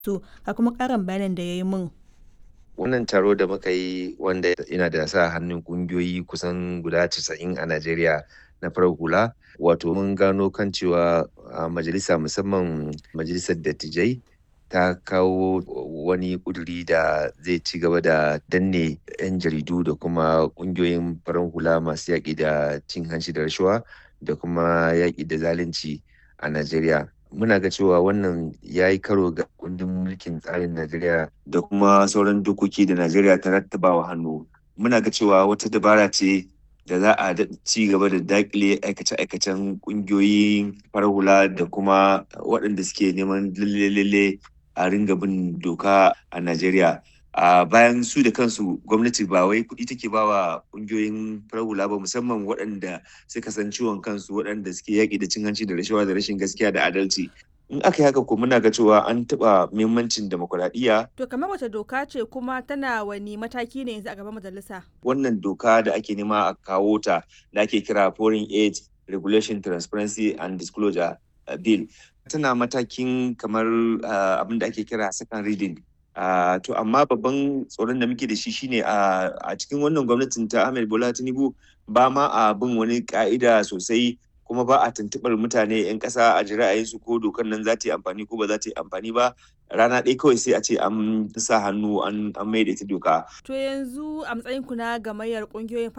su ga kuma ƙarin bayanin da ya yi min. Wannan taro da muka yi wanda yana da sa hannun ƙungiyoyi kusan guda 90 a Najeriya na farar hula wato mun gano kan cewa a majalisa musamman majalisar dattijai ta kawo wani ƙuduri da zai ci gaba da danne 'yan jaridu da kuma ƙungiyoyin farar hula masu yaƙi da cin hanci da rashawa da kuma yaƙi da zalunci a Najeriya. Muna ga cewa wannan ya yi karo ga kundin mulkin tsarin Najeriya da kuma sauran dokoki da Najeriya ta rattabawa hannu. Muna ga cewa wata dabara ce da za a ci gaba da daƙile aikace-aikacen ƙungiyoyin farar hula da kuma waɗanda suke neman lalle-lalle a ringa bin doka a Najeriya. a bayan su da kansu gwamnati ba wai kuɗi take ba wa ƙungiyoyin farar hula ba musamman waɗanda suka san ciwon kansu waɗanda suke yaƙi da cin hanci da rashawa da rashin gaskiya da adalci in aka yi haka ko muna ga cewa an taɓa muhimmancin demokuraɗiyya. To kamar wace doka ce kuma tana wani mataki ne yanzu a gaban majalisa? Wannan doka da ake nema a kawo ta da ake kira Foreign Aid Regulation Transparency and Disclosure Bill. Tana matakin kamar abin da ake kira second reading Uh, to amma babban tsoron da muke da shi shine uh, a cikin wannan gwamnatin ta Ahmed Bola Tinubu ba ma a bin wani ka'ida sosai kuma ba a tuntuɓar mutane 'yan ƙasa a ji ra'ayinsu ko dokar nan za ta yi amfani ko ba za ta yi amfani ba rana ɗaya kawai sai a ce an sa hannu an mai da ita doka. To yanzu a matsayin ku na gamayyar ƙungiyoyin